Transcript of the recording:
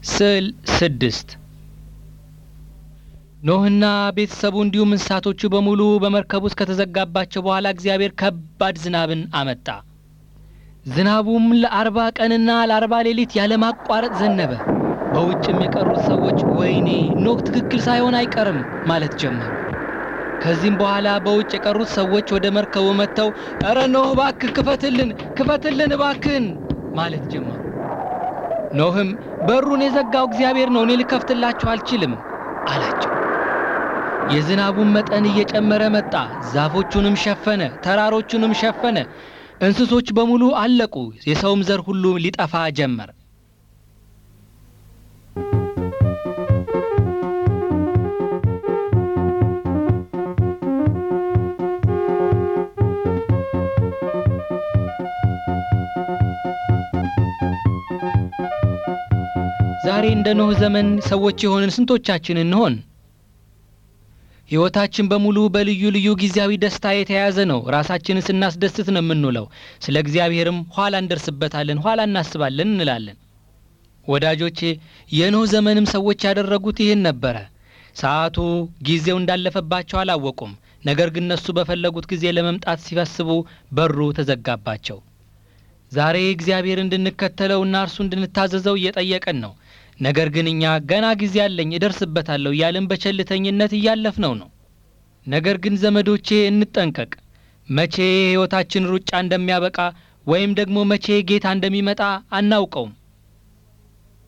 ስዕል ስድስት ኖህና ቤተሰቡ እንዲሁም እንስሳቶቹ በሙሉ በመርከብ ውስጥ ከተዘጋባቸው በኋላ እግዚአብሔር ከባድ ዝናብን አመጣ። ዝናቡም ለአርባ ቀንና ለአርባ ሌሊት ያለማቋረጥ ዘነበ። በውጭም የቀሩት ሰዎች ወይኔ ኖህ ትክክል ሳይሆን አይቀርም ማለት ጀመሩ። ከዚህም በኋላ በውጭ የቀሩት ሰዎች ወደ መርከቡ መጥተው እረ ኖህ እባክህ ክፈትልን፣ ክፈትልን እባክህን ማለት ጀመሩ። ኖህም በሩን የዘጋው እግዚአብሔር ነው፣ እኔ ልከፍትላችሁ አልችልም አላቸው። የዝናቡን መጠን እየጨመረ መጣ። ዛፎቹንም ሸፈነ፣ ተራሮቹንም ሸፈነ። እንስሶች በሙሉ አለቁ። የሰውም ዘር ሁሉ ሊጠፋ ጀመር። ዛሬ እንደ ኖህ ዘመን ሰዎች የሆንን ስንቶቻችን እንሆን? ሕይወታችን በሙሉ በልዩ ልዩ ጊዜያዊ ደስታ የተያያዘ ነው። ራሳችንን ስናስደስት ነው የምንውለው። ስለ እግዚአብሔርም ኋላ እንደርስበታለን፣ ኋላ እናስባለን እንላለን። ወዳጆቼ የኖህ ዘመንም ሰዎች ያደረጉት ይህን ነበረ። ሰዓቱ ጊዜው እንዳለፈባቸው አላወቁም። ነገር ግን እነሱ በፈለጉት ጊዜ ለመምጣት ሲፈስቡ በሩ ተዘጋባቸው። ዛሬ እግዚአብሔር እንድንከተለውና እርሱ እንድንታዘዘው እየጠየቀን ነው። ነገር ግን እኛ ገና ጊዜ አለኝ እደርስበታለሁ እያልን በቸልተኝነት እያለፍነው ነው። ነገር ግን ዘመዶቼ እንጠንቀቅ። መቼ የሕይወታችን ሩጫ እንደሚያበቃ ወይም ደግሞ መቼ ጌታ እንደሚመጣ አናውቀውም።